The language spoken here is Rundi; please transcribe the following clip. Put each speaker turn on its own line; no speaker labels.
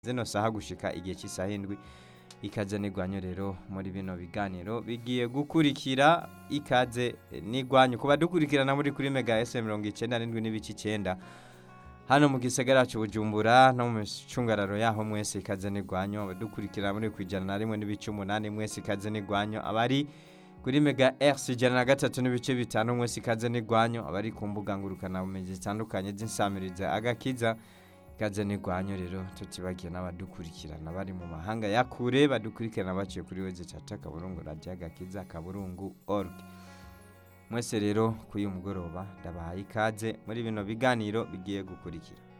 zino saha gushika igihe cy'isaha indwi ikaze n'igwanyo rero muri bino biganiro bigiye gukurikira ikaze n'igwanyo kuba dukurikirana muri kuri mega ese mirongo icyenda n'indwi n'ibice icyenda hano mu gisagara cy'ubujumbura no mu micungararo yaho mwese ikaze n'igwanyo abadukurikirana muri ku ijana na rimwe n'ibice umunani mwese ikaze n'igwanyo abari kuri mega RC ijana na gatatu n'ibice bitanu mwese ikaze n'igwanyo abari ku mbuga ngurukanabumenyi zitandukanye z'insamiriza agakiza ikaze n'igwanyo rero tutibagiye n'abadukurikirana bari mu mahanga ya kure badukurikirana baciye kuri weze cata kaburungu radiyo agakiza kaburungu org mwese rero kuri uyu mugoroba ndabahaye ikaze muri bino biganiro bigiye gukurikira